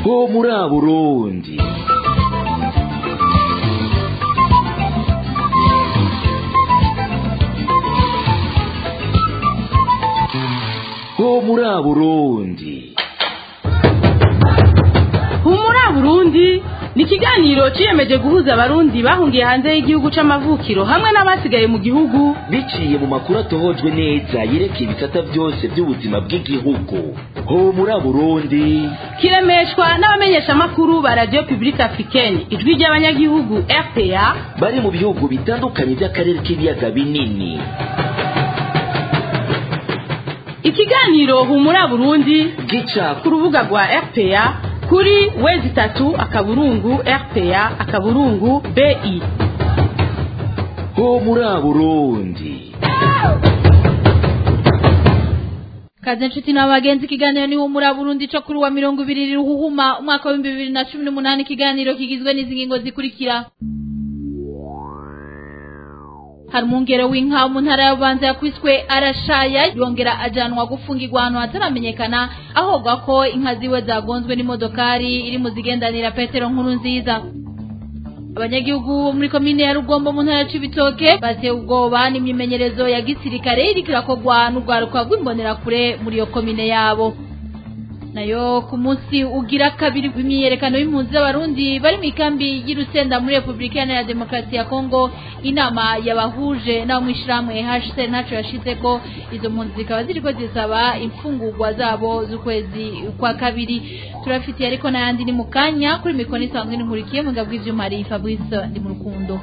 ho muri Burundi ho muri Burundi humura burundi ni ikiganiro ciyemeje guhuza abarundi bahungiye hanze y'igihugu c'amavukiro hamwe n'abasigaye mu gihugu biciye mu makuru atohojwe neza yerekeye ibisata byose by'ubuzima bw'igihugu ho muri Burundi kiremeshwa n'abamenyeshamakuru ba radio publique africaine ijwi ry'abanyagihugu rpa bari mu bihugu bitandukanye by'akarere k'ibiyaga binini ikiganiro humura burundi gica ku rubuga rwa rpa kuri wezi itatu akaburungu rpa akaburungu bi ho muri Burundi kaze nshuti n'abagenzi ikiganiro ni humura Burundi cyo kuri wa mirongo ibiri ruhuhuma umwaka w'ibihumbi bibiri na cumi n'umunani ikiganiro kigizwe n'izi ngingo zikurikira hari umwungere w'inka mu ntara y'ububanza yakwiswe arashaya yongera ajanwa gufungirwa ahantu hataramenyekana ahogwa ko inka ziwe zagonzwe n'imodokari iri mu zigendanira petero nkuru nziza abanyagihugu bo muri komine ya rugombo mu ntara ya cibitoke batewe ubwoba n'imyimenyerezo ya gisirikare iriko irakorwa n'urwaruka rw'imbonerakure muri iyo komine yabo nayo ku munsi ugira kabiri w'imyiyerekano y'impunzi z'abarundi bari mu ikambi y'irusenda muri repubulika iharanira demokarasi ya kongo inama yabahuje n'abo mu ishyirahamwe hcr ntaco yashize ko izo mpunzi zikaba ziriko zisaba imfungurwa zabo z'ukwezi kwa kabiri turafitiye ariko n'ayandi ni mu kanya kuri mikoro isanzwe n'inkurikiye mu ngabo bw'ivyuma hari fabrice ndi mu rukundo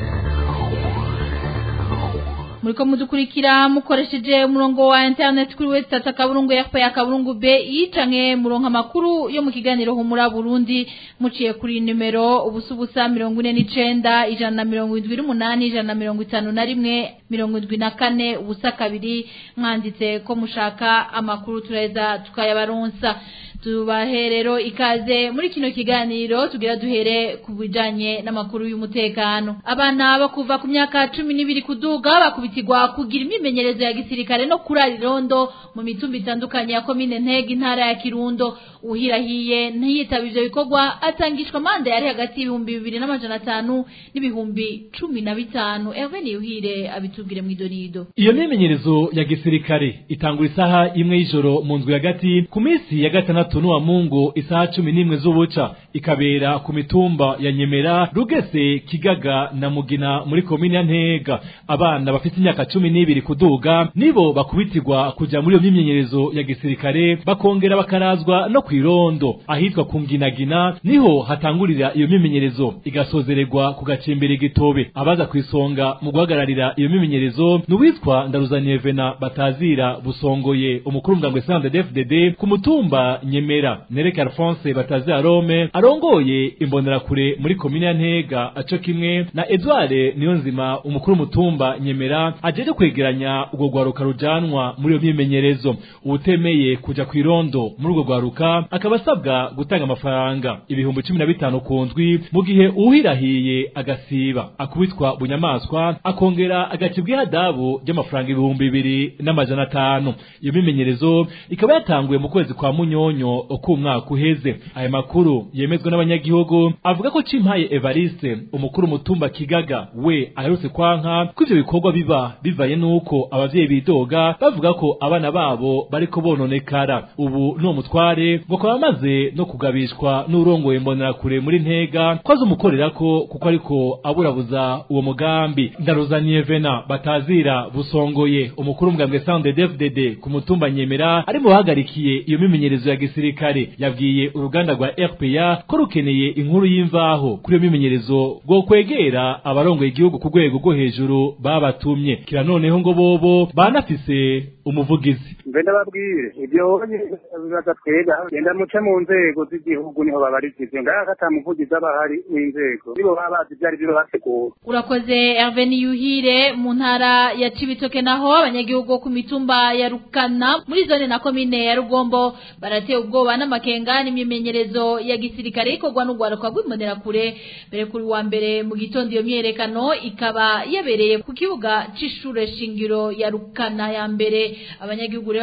muriko mudukurikira mukoresheje umurongo wa internet kuri website akaburungu yafa ya kaburungu bi canke muronka makuru yo mu kiganiro humura Burundi muciye kuri numero ubusa ubusa mirongo ine n'icenda ijana na mirongo indwi n'umunani ijana na mirongo itanu na rimwe mirongo indwi na kane ubusa kabiri mwanditse ko mushaka amakuru tureza tukayabaronsa tubahe rero ikaze muri kino kiganiro tugira duhere ku bijanye n'amakuru y'umutekano abana bo kuva ku myaka cumi n'ibiri kuduga bakubitirwa kugira imimenyerezo ya gisirikare no kurara irondo mu mitumba itandukanye ya komine ntega intara ya kirundo uhirahiye ntiyitaba ivyo bikorwa atangishwa manda yari hagati y'ibihumbi bibiri n'amajana atanu n'ibihumbi cumi na bitanu Herve Niyuhire abitubwire mw'idonido iyo myimenyerezo ya gisirikare itangura isaha imwe y'ijoro mu nzu hagati ku minsi ya gatandatu n'uwa mungu isaha cumi n'imwe z'ubuca ikabera ku mitumba ya nyemera rugese kigaga na mugina muri komine ya ntega abana bafite imyaka cumi n'ibiri kuduga nibo bakubitirwa kuja muri iyo myimenyerezo ya gisirikare bakongera bakarazwa no kw'irondo ahitwa ku nginagina niho hatangurira iyo myimenyerezo igasozererwa ku gacimbiri gitobe abaza kwisonga mu guhagararira iyo myimenyerezo ni uwitwa ndaruzaniye vena batazira busongoye umukuru w'umugambwe CNDD-FDD ku mutumba nyemera nereke alphonse batazira rome arongoye imbonerakure muri komine ya ntega aco kimwe na edouard niyonzima umukuru w'umutumba nyemera ajeje kwegeranya urwo rwaruka rujanwa muri iyo myimenyerezo uwutemeye kuja kw'irondo muri urwo rwaruka akaba asabwa gutanga amafaranga ibihumbi cumi na bitanu ku ndwi mu gihe uwuhirahiye agasiba akubitwa bunyamaswa akongera agacibwa ihadabu ry'amafaranga ibihumbi bibiri n'amajana atanu iyo mimenyerezo ikaba yatanguye mu kwezi kwa munyonyo k'umwaka uheze aya makuru yemezwa n'abanyagihugu avuga ko cimpaye evariste umukuru umutumba kigaga we aherutse kwanka ko ivyo bikorwa biba bivaye n'uko abavyeyi bidoga bavuga ko abana babo bariko bononekara ubu n'uwo mutware ngo akaba amaze no kugabishwa n'urongoye imbonerakure muri ntega ko azumukorerako kuko ariko aburabuza uwo mugambi ndaruzaniye vena batazira busongoye umukuru w'umugambwe CNDD-FDD ku mutumba nyemera ari mu bahagarikiye iyo mimenyerezo ya gisirikare yabwiye uruganda rwa RPA ko rukeneye inkuru y'imvaho kuri iyo mimenyerezo bwo kwegera abarongoye igihugu ku rwego rwo hejuru babatumye kira noneho ngo bobo banafise umuvugizi mbe ndababwire ibyo bibaza twega genda muce mu nzego z'igihugu niho babarikize ngaho ata muvugizi aba ahari w'inzego nibo baba bazi ibyo ari byo bategura urakoze Herve Niyuhire mu ntara ya Cibitoke naho abanyagihugu bo ku mitumba ya Rukana muri zone na komine ya Rugombo baratewe ubwoba n'amakenga n'imyimenyerezo ya gisirikare ikorwa n'urwaruka rw'imbonerakure mbere kuri wa mbere mu gitondo iyo myerekano ikaba yabereye ku kibuga c'ishure shingiro ya Rukana ya mbere abanyagihugu rero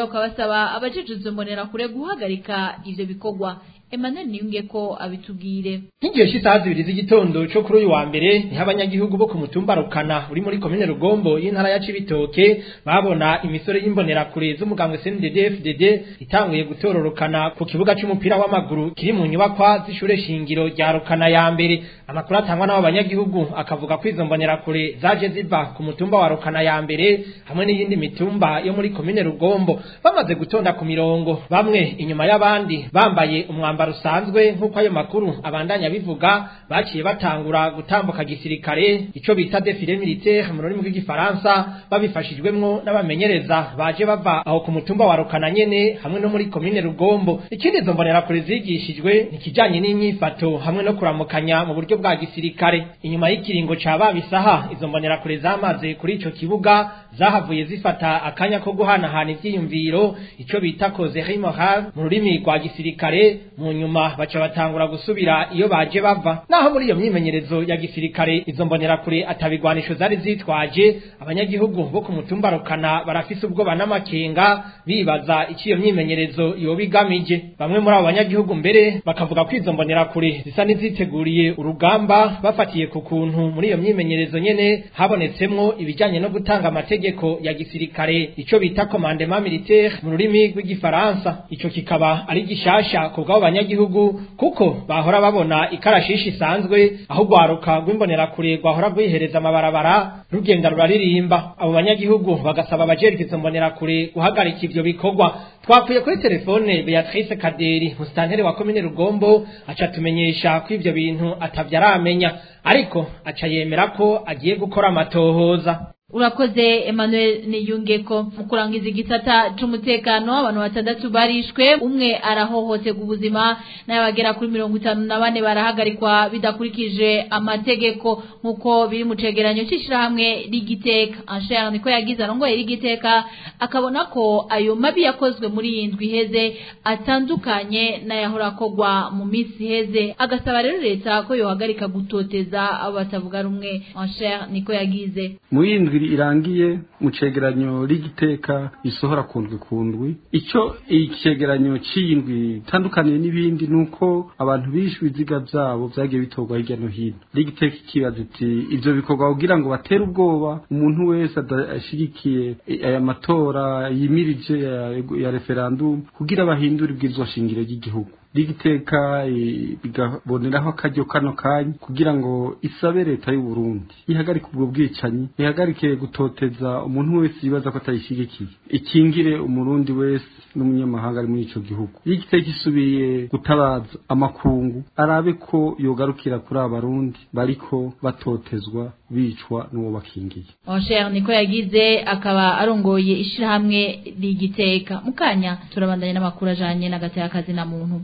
rero bakaba basaba abajejwe imbonerakure guhagarika ivyo bikorwa Emmanuel Niyunge ko abitubwire nk'igihe cy'isaha zibiri z'igitondo cyo kuri uyu wa mbere niho abanyagihugu bo ku mutumba rukana uri muri komine rugombo y'intara ya cibitoke babona imisore y'imbonerakure z'umugambwe CNDD FDD itanguye gutororokana ku kibuga c'umupira w'amaguru kiri mu nyubakwa z'ishure shingiro rya rukana ya mbere amakuru atangwa n'abo banyagihugu akavuga ko izo mbonerakure zaje ziva ku mutumba wa rukana ya mbere hamwe n'iyindi mitumba yo muri komine rugombo bamaze gutonda ku mirongo bamwe inyuma y'abandi bambaye umwambaro usanzwe nk'uko ayo makuru abandanya bivuga baciye batangura gutambuka gisirikare ico bita defile militaire mu rurimi rw'igifaransa babifashijwemwo n'abamenyereza baje bava aho ku mutumba wa rukana nyene hamwe no muri komine rugombo ikindi izo mbonerakure zigishijwe ni ikijanye n'imyifato hamwe no kuramukanya mu buryo bwa gisirikare inyuma y'ikiringo ca babisaha izo mbonerakure zamaze kuri ico kibuga zahavuye zifata akanya ko guhanahana ivyiyumviro ico bita causerie morale mu rurimi rwa gisirikare mu nyuma baca batangura gusubira iyo baje bava naho muri iyo myimenyerezo ya gisirikare izo mbonerakure atabigwanisho zari zitwaje abanyagihugu bo ku mutumba rukana barafise ubwoba n'amakenga bibaza icyo iyo myimenyerezo yoba igamije bamwe muri abo banyagihugu mbere bakavuga ko izo mbonerakure zisa n'iziteguriye urugamba bafatiye ku kuntu muri iyo myimenyerezo nyene habonetsemwo ibijanye no gutanga amategeko ya gisirikare ico bita commandement militaire mu rurimi rw'igifaransa ico kikaba ari gishasha ku bw'abo banyagihugu kuko bahora babona ikarashishi isanzwe aho rwaruka rw'imbonerakure rwahora rwihereza amabarabara rugenda ruraririmba abo banyagihugu bagasaba abajejwe izo mbonerakure guhagarika ivyo bikorwa twakwiye kuri telefone Beatrice Kaderi musitanteri wa komine Rugombo aca tumenyesha ko ivyo bintu atavyo aramenya ariko aca yemera ko agiye gukora amatohoza urakoze Emmanuel Niyungeko mu kurangiza igisata c'umutekano abantu batandatu barishwe umwe arahohoterwa ubuzima n'abagera kuri mirongo itanu na bane barahagarikwa bidakurikije amategeko nk'uko biri mu cegeranyo c'ishirahamwe rigiteka Ancher niko yagize arongoye rigiteka akabona ko ayo mabi yakozwe muri iyi ndwi iheze atandukanye n'ayahora akorwa mu minsi iheze agasaba rero leta ko yohagarika gutoteza abo batavuga rumwe Ancher niko yagize muri iyi ndwi irangiye mu cegeranyo rigiteka isohora kundwi kundwi ico icegeranyo c'indwi itandukaniye n'ibindi nuko abantu bishwe ibiziga vyabo vyagiye bitorwa hirya no hino rigiteka ikibaza iti ivyo bikorwa kugira ngo batere ubwoba umuntu wese adashigikiye aya matora yimirije ya, ya referendum kugira bahindure ibwirizwa shingiro ry'igihugu rigiteka bigaboneraho akaryo kano kanya kugira ngo isabe leta y'u Burundi ihagarike ubwo bwicanyi ihagarike gutoteza umuntu wese yibaza ko atayishigikiye ikingire umurundi wese n'umunyamahanga ari muri ico gihugu rigiteka isubiye gutabaza amakungu arabe ko yogarukira kuri abarundi bariko batotezwa bicwa n'uwo bakingiye Oncher niko yagize akaba arongoye ishirahamwe rigiteka mukanya turabandanya n'amakuru ajanye n'agateka na muntu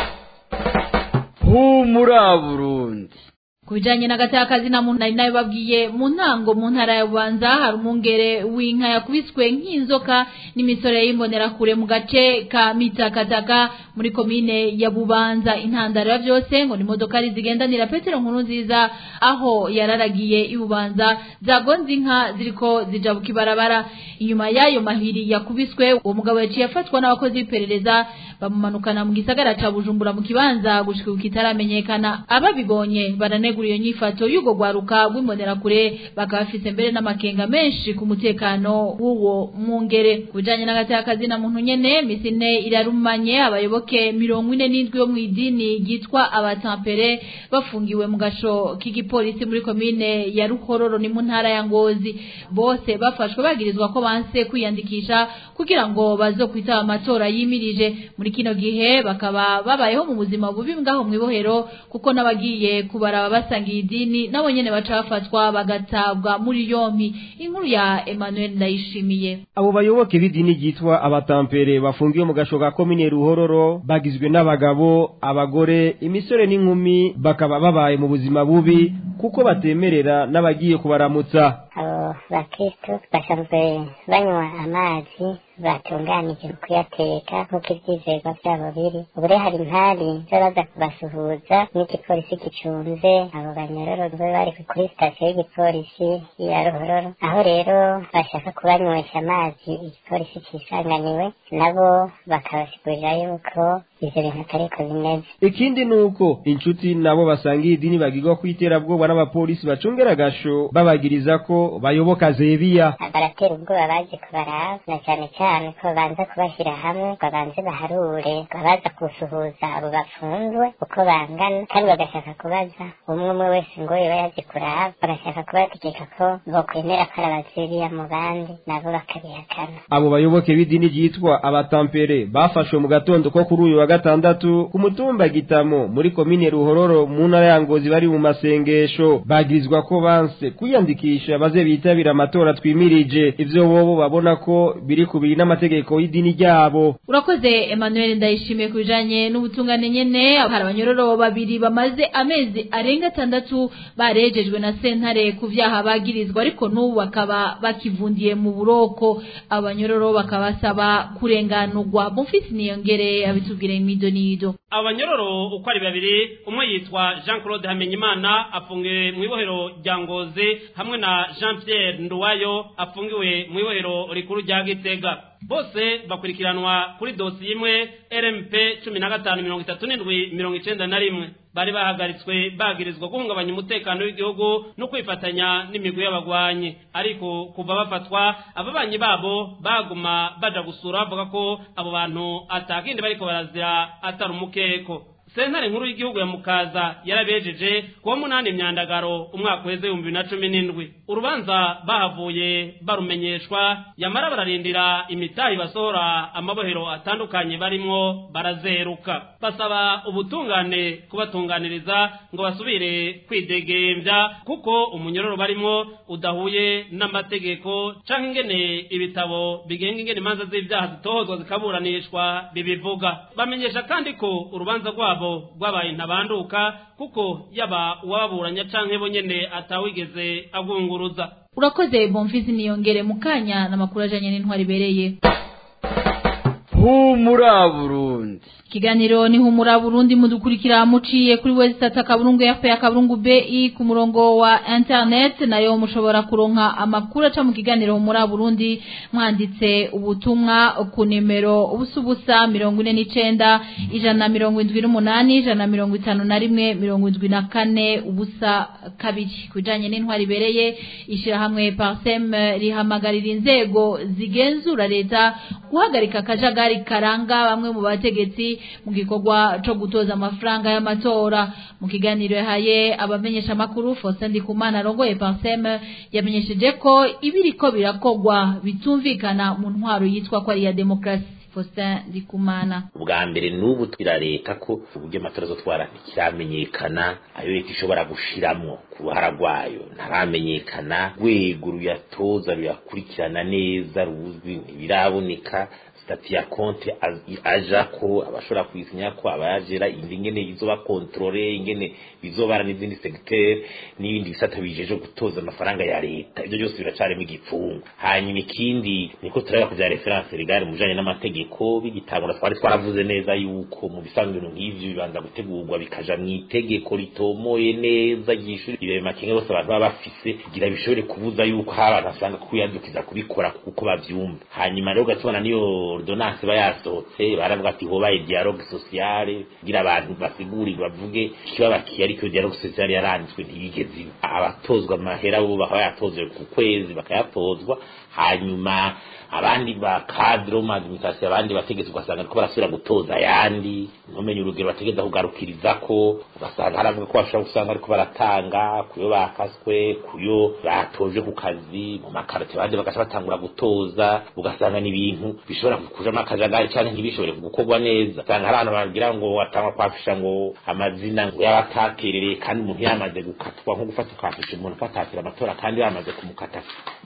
humura burundi ku bijanye n'agatakazi na muntu nari nayo babwiye mu ntango mu ntara ya bubanza hari umwungere w'inka yakubiswe nk'inzoka n'imisore y'imbonerakure mu gace ka mitakataka muri komine ya bubanza intandaro ya byose ngo ni imodokari zigendanira petero nkuru nziza aho yararagiye ibubanza zagonze inka ziriko zijabuka ibarabara inyuma y'ayo mahiri yakubiswe uwo mugabo yaciye afatwa n'abakozi b'iperereza bamumanukana mu gisagara ca bujumbura mu kibanza gushika kitaramenyekana ababibonye baranegura iyo nyifato y'ugo gwaruka rw'imbonerakure bakaba bafise mbere n'amakenga menshi ku mutekano w'uwo mwungere kubijanye n'agatakazi na muntu nyene misi ine irarumanye abayoboke mirongo ine n'indwi yo mw'idini ryitwa abatampere bafungiwe mu gasho k'igipolisi muri komine ya ruhororo ni mu ntara ya ngozi bose bafashwe bagirizwa ko banse kwiyandikisha kugira ngo bazokwitaba amatora yimirije muri kino gihe bakaba babayeho mu buzima bubi ngaho mw'ibohero kuko n'abagiye kubaraba basangiye idini nabo nyene baca bafatwa bagatabwa muri yompi inkuru ya Emmanuel Ndayishimiye abo bayoboke b'idini ryitwa abatampere bafungiwe mu gasho ka komine ruhororo bagizwe n'abagabo abagore imisore n'inkumi bakaba babaye mu buzima bubi kuko batemerera n'abagiye kubaramutsa abo bakristo basanzwe banywa amazi batunganije mu kuyateka nk'uko ivyizerwa vyabo biri ubu rero hari impari z'abaza kubasuhuza n'igipolisi gicunze abo banyororo bo bari kuri sitasiyo y'igipolisi ya ruhororo aho rero bashaka kubanywesha amazi igipolisi cisanganiwe nabo bakabasigurira yuko ivyo bintu atariko bimeze ikindi nuko inshuti nabo basangiye idini bagirwa kwiterabwoba n'abapolisi bacungera agasho babagiriza ko bayoboka zebiya baratera ubwoba baje kubaraba na cane cane ko babanza kubashyira hamwe ngo babanze baharure ngo baza gusuhuza abo bafunzwe uko bangana kandi bagashaka kubaza umwe umwe wese ngo yoba yaje kuraba bagashaka kubategeka ko bokwemera ko ari abazebiya mu bandi nabo bakabihakana abo bayoboke b'idini ryitwa abatampere bafashwe mu gatondo ko kuri uyu wa gatandatu ku mutumba gitamo muri komine ruhororo mu ntara ya ngozi bari mu masengesho bagirizwa ko banse kwiyandikisha baze bitabira amatora twimirije ivyo bobo babona ko biri kubiri n'amategeko y'idini ryabo urakoze emmanuel ndayishimiye ku bijanye n'ubutungane nyene hari abanyororo babiri bamaze amezi arenga atandatu barejejwe na sentare ku vyaha bagirizwa ariko n'ubu bakaba bakivundiye mu buroko abanyororo bakaba basaba kurenganurwa mufisi niyongere abitubwire imido nido abanyororo uko ari babiri umwe yitwa jean claude hamenyimana afungiwe mu ibohero rya ngozi hamwe na jean pierre nduwayo afungiwe mu ibohero rikuru rya gitega bose bakurikiranwa kuri dosiye imwe rmp cumi na gatanu mirongo itatu n'indwi mirongo icenda na rimwe bari bahagaritswe bagirizwa guhungabanya umutekano w'igihugu no kwifatanya n'imigwi y'abagwanyi ariko kuva bafatwa ababanyi babo baguma baja gusura bavuga ko abo bantu atakindi bariko barazira atari umukeko sentare nkuru y'igihugu ya mukaza yarabejeje kuwa munani myandagaro umwaka uheze ibihumbi bibiri na cumi n'indwi urubanza bahavuye barumenyeshwa yamara bararindira imitahi basohora amabohero atandukanye barimwo barazeruka basaba ubutungane kubatunganiriza ngo basubire kwidegembya kuko umunyororo barimwo udahuye n'amategeko canke ingene ibitabo bigenga ingene imanza z'ivyaha zitohozwa zikaburanishwa bibivuga bamenyesha kandi ko urubanza rwabo rwabaye ntabanduka kuko yaba uwaburanya canke bo nyene atawigeze agwunguruza urakoze bomfisi niyongere mu kanya n'amakuru ajanye n'intwari ibereye humura burundi Kiganiro ni humura Burundi mudukurikira muciye kuri website akaburungu ya ya kaburungu BI ku murongo wa internet nayo mushobora kuronka amakuru aca mu kiganiro humura Burundi mwanditse ubutumwa ku nimero ubusubusa 49 ijana mirongo indwi n'umunani ijana mirongo itanu na rimwe mirongo indwi na kane ubusa kabiri kujanye n'intwari ibereye ishirahamwe Parsem rihamagarira inzego zigenzura leta guhagarika akajagari karanga bamwe mu bategetsi mu gikorwa co gutoza amafaranga y'amatora mu kiganiro yahaye abamenyesha makuru Faustin Ndikumana arongoye Parsem yamenyesheje ko ibiriko birakogwa bitumvikana mu ntwaro yitwa ko ari ya demokrasi Faustin Ndikumana ubwa mbere n'ubu twirareka ko uburyo amatora azotwara ntikiramenyekana ayo leta ishobora gushiramwo ku ruhara rwayo ntaramenyekana rwego ruyatoza ruyakurikirana neza ruzwi ntibiraboneka stati ya konti aja ko abashobora kuyisinya ko abayajera indi ngene izoba kontrole ingene bizobara n'izindi secteur n'ibindi bisata bijeje gutoza amafaranga ya leta ibyo byose biracarimo igipfungu hanyuma ikindi niko turaba ku bya reference legale mu bijanye n'amategeko bigitangura twari twaravuze neza yuko mu bisanzwe ibintu nk'ivyo bibanza gutegurwa bikaja mu itegeko ritomoye neza ryishuri ibyo makenga bose abantu baba bafise kugira bishobore kubuza yuko hari abantu basanga kwiyandukiza kubikora kuko bavyumva hanyuma rero ugatubona niyo ordonnance ba yasohotse baravuga ati hobaye dialogue sociale kugira abantu basigurirwe bavuge ikibabakiye ariko dialogue sociale yaranditswe ntiyigeze abatozwa amahera bo bakaba yatozwe ku kwezi bakayatozwa hanyuma abandi ba cadre mu administration abandi bategetse ugasanga ko barasubira gutoza ayandi ntumenye urugero bategeza kugarukiriza ko ugasanga haravuga ko bashobora gusanga ariko baratanga kuyo bakaswe kuyo batoje ku kazi mu makarate abandi bagaca batangura gutoza ugasanga n'ibintu bishobora kujamo akajagari cyane ntibishobore gukorwa neza usanga hari abantu bagira ngo watangwa kwafisha ngo amazina ngo y'abataterereye kandi umuntu yamaze gukatwa nko gufata kwafisha umuntu ko atatira amatora kandi bamaze kumukata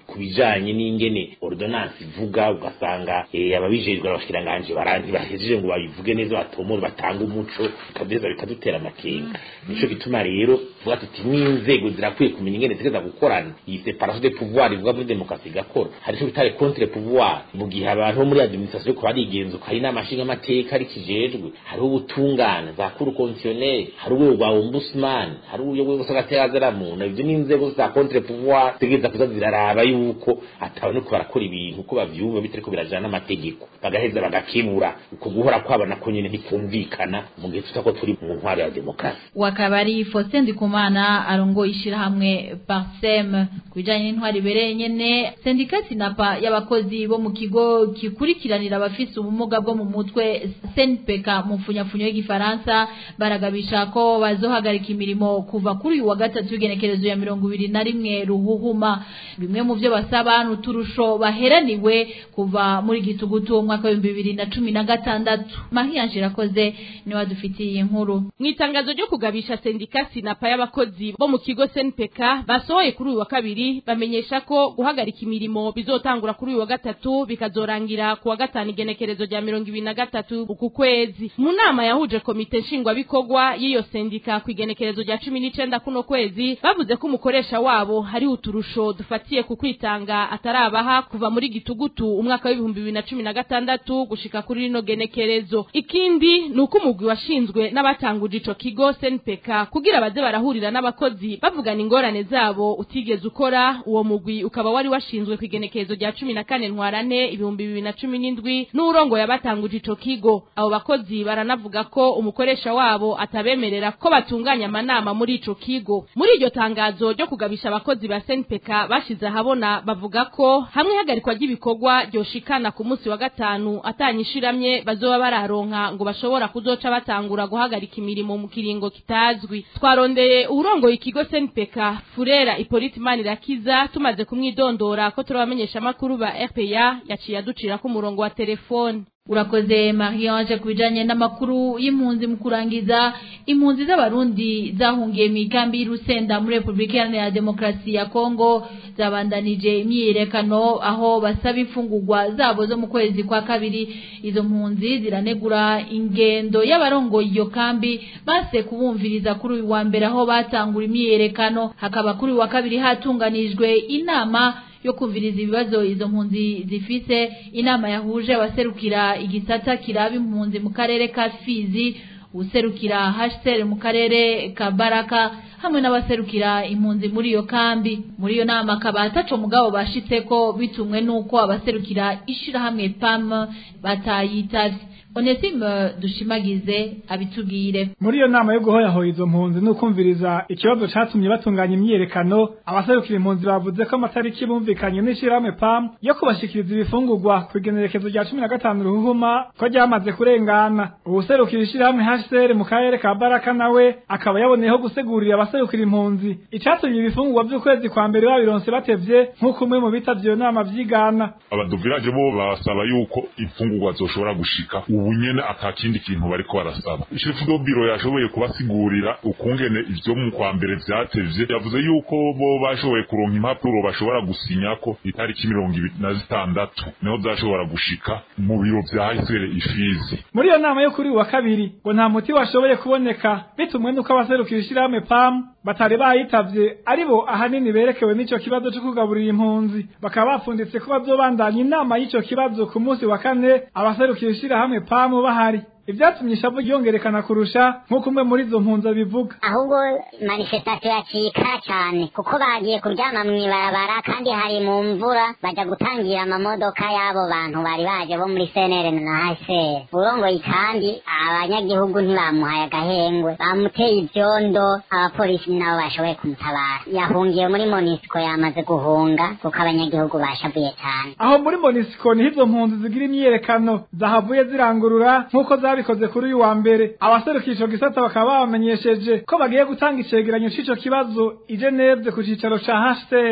ku bijanye n'ingene ordonance ivuga ugasanga eh, ababijejwe abashikiranganje baranti bahejeje ngo babivuge neza batomore batanga umuco bikavyeza bikadutera amakenga nico gituma rero tuvuga tuti n'inzego zirakwiye kumenya ingene zigeza gukorana iyi separation de pouvoir ivuga muri demokarasi igakora hari ico bitare contre pouvoir mu gihe abantu bo muri administration ko barigenzuka hari n'amashinga amateka ari kijejwe hariho ubutungane za cour constitutionnelle hari urwego rwa ombudsman hari urwego rw'agaterazeramuntu ivyo n'inzego za contre pouvoir zigeza kuza ziraraba yuko atabone ko barakora ibintu uko bavyumva bitariko birajana n'amategeko bagaheza bagakibura uko guhora kwabo nako nyene ntikumvikana mu gihe tutako turi mu ntwaro ya demokarasi wakabari Faustin Ndikumana arongo ishirahamwe Parsem kubijanye n'intwari ibereye nyene sendika sinapa y'abakozi bo mu kigo gikurikiranira abafise ubumuga bwo mu mutwe SNPK mu mfunyafunyo y'igifaransa baragabisha ko bazohagarika imirimo kuva kuri uyu wa gatatu w'igenekerezo ya mirongo ibiri na rimwe ruhuhuma bimwe mu vyo basaba n'uturusho baheraniwe kuva muri gitugutu umwaka w'ibihumbi bibiri na cumi na gatandatu Mahiyange irakoze niwe adufitiye iyi nkuru mu itangazo ryo kugabisha sendika sinapa y'abakozi bo mu kigo SNPK basohoye kuri uyu wa kabiri bamenyesha ko guhagarika imirimo bizotangura kuri uyu wa gatatu bikazorangira ku wa gatanu igenekerezo rya mirongo ibiri na gatatu uku kwezi mu nama yahuje komite nshingwabikorwa y'iyo sendika ku igenekerezo rya cumi n'icenda kuno kwezi bavuze ko umukoresha wabo hari uturusho dufatiye ku kwitanga atarabaha kuva muri gitugutu umwaka w'ibihumbi bibiri na cumi na gatandatu gushika kuri rino genekerezo ikindi ni uko umugwi washinzwe n'abatanguje ico kigo SNPK kugira baze barahurira n'abakozi bavugana ingorane zabo utigeze ukora uwo mugwi ukaba wari washinzwe ku igenekerezo rya cumi na kane ntwarane ibihumbi bibiri na cumi n'indwi n'urongo yabatanguje ico kigo abo bakozi baranavuga ko umukoresha wabo atabemerera ko batunganya amanama muri ico kigo muri iryo tangazo ryo kugabisha abakozi ba SNPK bashize ahabona bavuga ko hamwe ihagarikwa ry'ibikorwa ryoshikana ku munsi wa gatanu atanyishiramye bazoba bararonka ngo bashobora kuzoca batangura guhagarika imirimo mu kiringo kitazwi twarondeye urongoye ikigo SNPK Furera Hippolyte Manirakiza tumaze kumwidondora ko turabamenyesha makuru ba RPA yaciye aducira ku murongo wa telefone urakoze Marie-Ange kubijanye n'amakuru y'impunzi mu kurangiza impunzi z'abarundi zahungiye mu ikambi y'Urusenda muri Republika Iharanira Demokarasi ya Kongo zabandanije imyiyerekano aho basaba imfungurwa zabo zo mu kwezi kwa kabiri izo mpunzi ziranegura ingendo y'abarongoye iyo kambi base kubumviriza kuri uyu wa mbere aho batangura imyiyerekano hakaba kuri uyu wa kabiri hatunganijwe inama yo kumviriza ibibazo izo mpunzi zifise inama yahuje abaserukira igisata kiraba impunzi mu karere ka Fizi userukira HCR mu karere ka Baraka hamwe n'abaserukira impunzi muri iyo kambi muri iyo nama akaba ataco mugabo bashitseko bitumwe nuko abaserukira ishirahamwe PAM batayitavye Onesime dushimagize abitubwire muri iyo nama yo guhoyahoya izo mpunzi n'ukumviriza ikibazo catumye batunganya imyiyerekano abaserukira impunzi bavuze ko amatariki bumvikanye n'ishirahamwe PAM yo kubashikiriza ibifungurwa ku igenekerezo rya cumi na gatanu ruhuma ko ryamaze kurengana uwuserukira ishirahamwe HCR mu karere ka Baraka nawe akaba yaboneyeho gusigurira abaserukira impunzi icatumye ibifungurwa vy'ukwezi kwa mbere babironse batevye nk'uko umwe mu bitavye iyo nama vyigana abaduviraje bo basaba yuko imfungurwa zoshobora gushika ubu nyene atakindi kintu bariko barasaba chef do biro yashoboye kubasigurira ukungene ivyo mu kwa mbere vyatevye yavuze yuko bo bashoboye kuronka impapuro bashobora gusinyako itariki mirongo ibiri na zitandatu niho zashobora gushika mu biro vya hisere ifizi muri iyo nama yo kuri uwa kabiri ngo nta muti washoboye kuboneka bitumwe n'uko abaserukira ishirahamwe PAM batari bayitavye aribo ahanini berekewe n'ico kibazo co kugaburira impunzi bakaba bapfunditse ko bazobandanya inama y'ico kibazo ku munsi wa kane abaserukira ishirahamwe PAM bahari ivyatumye ishavu ryongerekana kurusha nk'uko umwe muri izo mpunzi abivuga ahubwo manifestasiyo yacika cyane kuko bagiye kuryama mw'ibarabara kandi hari mu mvura baja gutangira amamodoka y'abo bantu bari baje bo muri senere na hsr urongoye kandi abanyagihugu ntibamuhaye agahengwe bamuteye ivyondo abapolisi nabo bashoboye kumutabara yahungiye muri monisiko yamaze guhunga kuko abanyagihugu bashavuye cyane aho muri monisiko niho izo mpunzi zigira imyiyerekano zahavuye zirangurura nk'uko zabikoze kuri uyu wa mbere abaserukira ico gisata bakaba babamenyesheje ko bagiye gutanga icegeranyo c'ico kibazo i Geneve ku cicaro ca HCR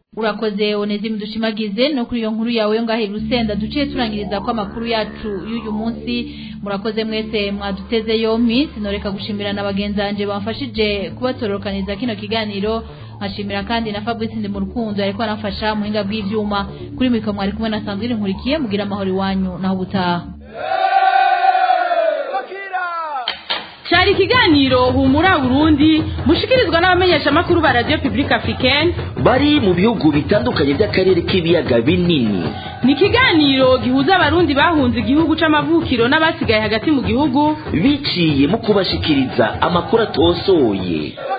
urakoze onezime dushimagize no kuri iyo nkuru yawe yo ngahe rusenda duciye turangiriza ko amakuru yacu y'uyu munsi murakoze mwese mwaduteze yompi sinoreka gushimira na bagenzi banje bamfashije kubatororokaniza kino kiganiro nkashimira kandi na Fabrice ndi mu rukundo ariko anafasha muhinga bw'ivyuma kuri mikro mwari kumwe na Sandrine Nkurikiye mugira amahoro iwanyu naho ubutaha cyari ikiganiro humura burundi mushikirizwa n'abamenyesha makuru ba radio publique africaine bari mu bihugu bitandukanye by'akarere k'ibiyaga binini ni ikiganiro gihuza abarundi bahunze igihugu c'amavukiro n'abasigaye hagati mu gihugu biciye mu kubashikiriza amakuru atosoye